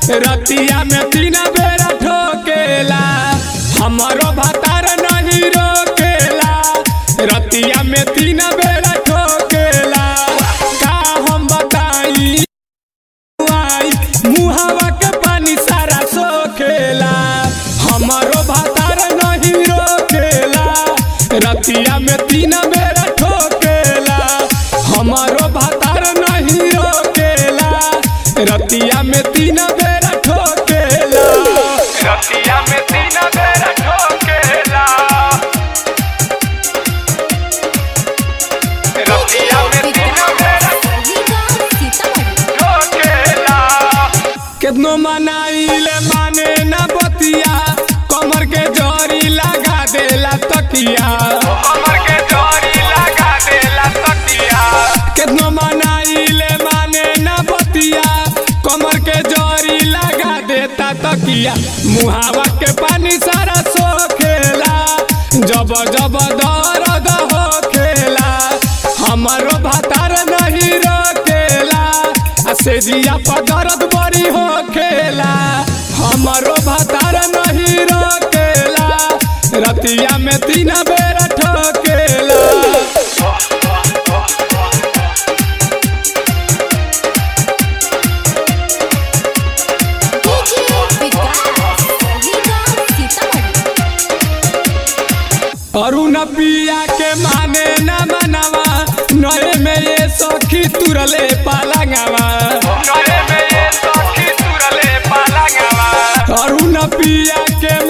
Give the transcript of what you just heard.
रतिया में तीन बेरा ठोकेला हमारो भतार नहीं रोकेला रतिया में तीन बेरा ठोकेला का हम बताई आई मुहावा के पानी सारा सोखेला हमारो भातार नहीं रोकेला रतिया में तीन बेरा ठोकेला हमारो भातार नहीं रोकेला रतिया में तीन बेरा ठोकेला रतिया में तीन बेरा ठोकेला रतिया में तीन बेरा केतनो मनाइले माने ना बतिया कमर के जरी लगा देला तकिया कमर के जरी लगा देला तकिया केतनो मनाइले माने ना बतिया कमर के जरी लगा देता तकिया मुहावा के पानी सारा सोखेला जब जब दर्द होखेला हमारो भातार नहीं रोकेला आ सेजिया पर दर्द बड़ी होखेला हमारो भातार नहीं रोकेला रतिया में तीन बेर ठोकेला अरुण पिया के माने न मनवा नए में ये सखी तुरले पालंगवा नए में ये सखी तुरले पालंगवा अरुण पिया के